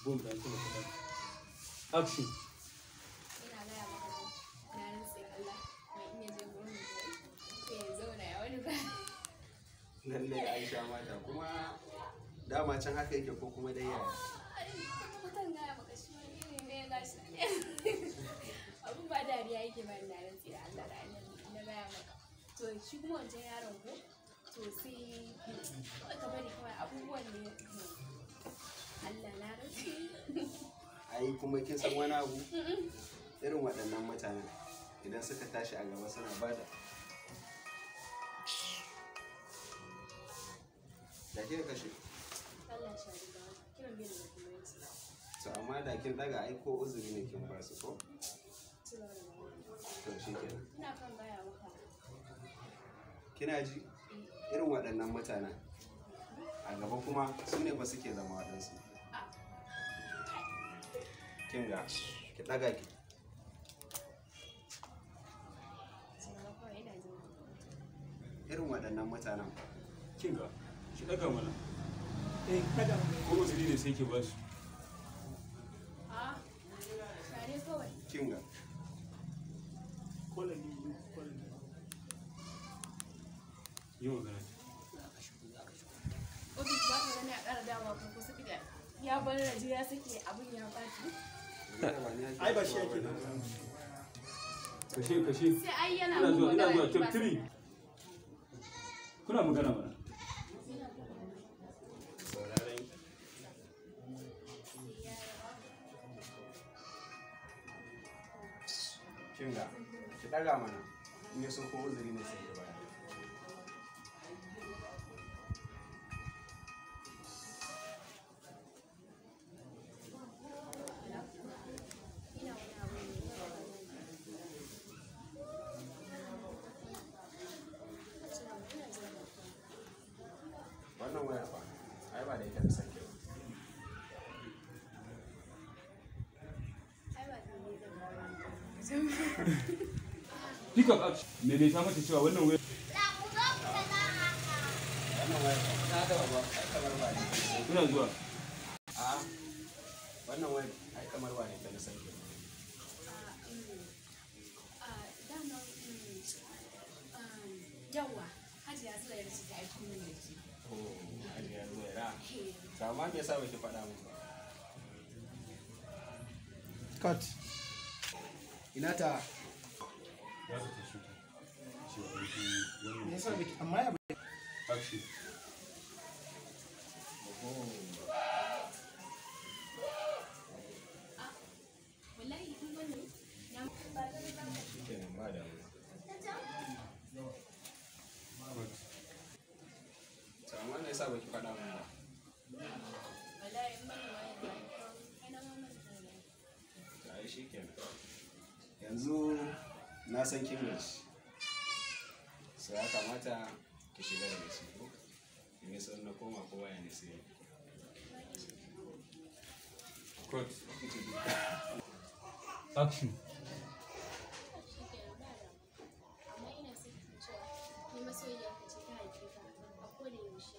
boom da kuma kaɗan action ina gaya maka ne na rantse Allah mai iya je gurin mutum sai ya zauna ya wani ba lallai aisha mata kuma dama can haka yake ko kuma dai yaya mutum gaya maka shi wani iri ne ya gashi abin ba dariya yake ba na rantse da Allah da annabi na gaya maka to shi kuma wancan yaron ko to sai kawai ka bari kawai abubuwan ne Allah na rantse ai kuma kin san wani abu irin waɗannan mutanen idan suka tashi a gaba suna bada da ke kashe Allah shi riga kiran bai da muhimmanci to amma da kin daga ai ko uzuri ne kin ba su ko ci gaba da magana to shikenan ina kan gaya maka kina ji irin waɗannan mutanen a gaba kuma su ne ba suke zama waɗansu kin ga ki daga ki sannan kawai ina jin irin waɗannan mutanen kin ga ki daga mana eh daga ko uzuri ne sai ke ba su a share kawai kin ga yi magana ofis ba ka gani a ƙara dawa ko kusa da ya bar raje ya sake abin ya ɓaci ai ba shi yake kashe kashe sai ai yana ina mun zuwa ina magana zuwa ni ba top 3 kuna magana mana sauraron kin ga ki daga mana in ya so ko uzuri ne sai ki baya ina wani abu ne wannan waya fa ai ba da ita da sake ba ai ba ne zan pick up action me ne ta mata cewa wannan wayar wannan waya fa ta da ba ai kamar ba ne ina zuwa a wannan waya ai kamar ba ne ta da sake ba dama yawa hajiya su da yarda ta aiko min da shi ko ajiya zuwa ra to amma me yasa baki faɗa mun ba cut ina ta ya ta tashi cewa aiki me wannan yasa biki amma ya action wallahi kun gani na kenan ba da to amma me yasa baki faɗa mun ba wallahi in bani wani da kai na mamman da to ai shikenan yanzu na san kin gaji so ya kamata ki shiga daga ciki ko in yi son na koma kowa ya ne sai cut action amma ina son ka cewa ni masoyiya ka ce ta haife ka a koda yaushe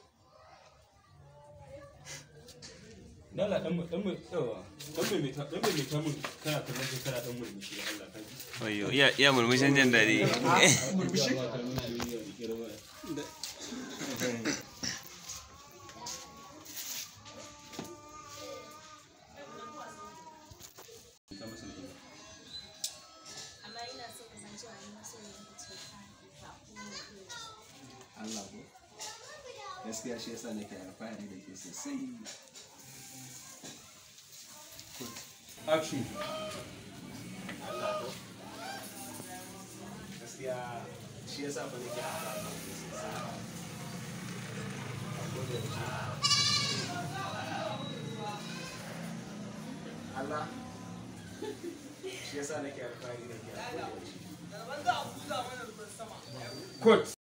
Dala dan dan mai tsawa dan mai ta dan mai ta mun kana kallon kai kana dan murmushi Allah ka ji Oyo, iya, iya murmushin jin daɗi. murmushi amma ina so ka san cewa ni masoyiya ka ce ta haife ka a koda yaushe Allah ko gaskiya shi yasa nake alfahari da ke sosai action Allah ko gaskiya shi yasa fa nake alfahari da ke sosai A koda yaushe. Allah shi yasa nake alfahari da ke a koda yaushe. cut